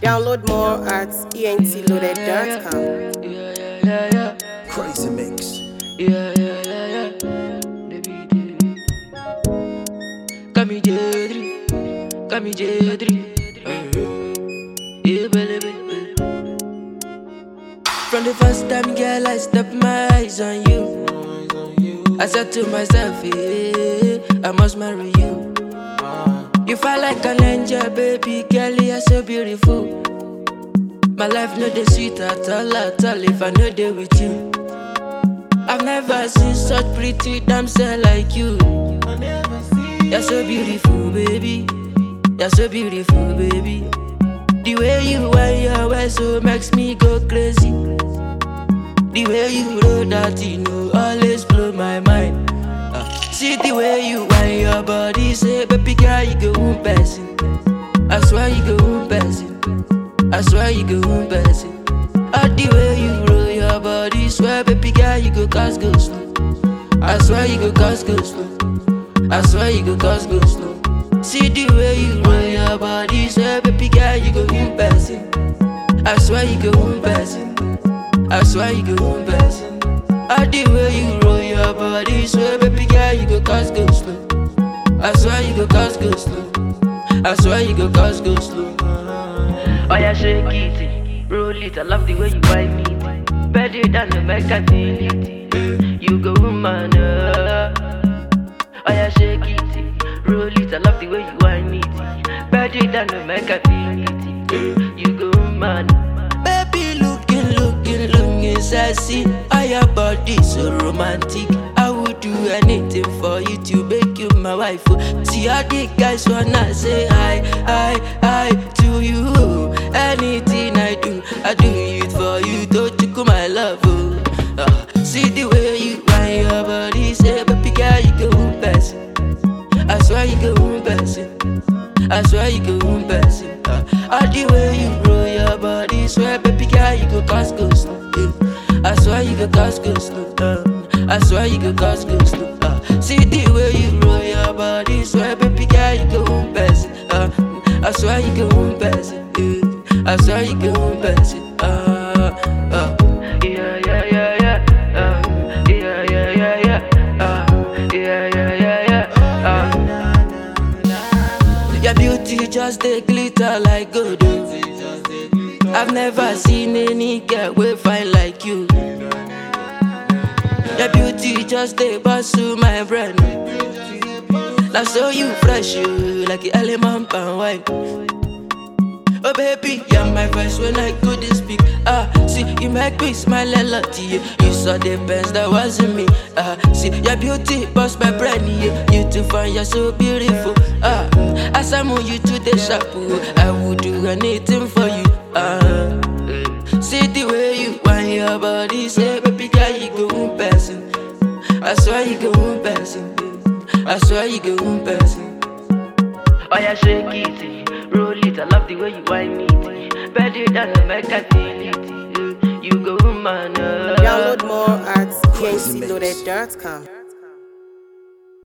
Download more at entloaded.com. Yeah, yeah, yeah, yeah. Crazy mix. Yeah, yeah, yeah, yeah. Baby, baby. Kami Jedri, Kami Jedri. Yeah, baby, baby. From the first time, girl, I stepped my eyes on you. I said to myself, yeah, I must marry you. You feel like an angel, baby girl, you're so beautiful. My life no dey sweet at all, at all if I no dey with you. I've never seen such pretty damsel like you. You're so beautiful, baby. You're so beautiful, baby. The way you wear your wear so makes me go crazy. The way you roll that, you know, always blow my mind. Ah, see the way you wear your body, say, baby girl, you go one person. I swear you go one person. I swear you go one person. All the way you roll your body, swear, baby girl, you go cause go slow. I swear you go cause go slow. I swear you go cause go slow. See the way you roll your body, swear, baby girl, you go one person. I swear you go one person. I swear you go one person. All the way you roll your body, swear, baby girl, you go cause go slow. I swear you go cause go slow. I swear you go cause go slow. Oh yeah, shake it, roll it. I love the way you wind it. Better than the Mercantility. You go woman. Uh. Oh yeah, shake it, roll it. I love the way you wind it. Better than the Mercantility. You go woman. Baby, looking, looking, looking sassy. Oh, your body so romantic. I would do anything for you to make you my wife. oh. See all the guys wanna say hi, hi, hi to you. Anything I do, I do it for you. Don't you come my love? Oh. Ah, see the way you wind your body, say baby girl you go one person. I swear you go one person. I swear you go one person. Uh, all the way you roll your body, swear baby girl you go cause go slow. yeah. I swear you go cause go slow. Uh, I swear you go cause go slow. Uh, see the way you roll your body, swear baby girl you go one person. Uh, I swear you go one person. yeah. I swear you go one person. Uh, uh. Yeah, yeah, yeah, yeah. Uh, yeah, yeah, yeah, yeah. Uh, yeah, yeah, yeah, yeah. Uh. Your beauty just they glitter like gold. oh. I've never seen any girl way fine like you. Your beauty just they bust through my brain. Now so you fresh you like the element and wine. Oh baby, you're my voice when I couldn't speak. Ah, see you make me smile a lot. Yeah. You saw the best that wasn't me. Ah, see your beauty bust my brain. Yeah. You too fine, you're so beautiful. Ah, as I move you to the shop, oh, I would do anything for you. Ah, eh. see the way you wind your body, say baby girl you go one person. I swear you go one person. I swear you go one person. Oh yeah, shake it, roll it. I love the way you wind it. Better than the Mercantility. You go man. uh. Download more at entloaded.com.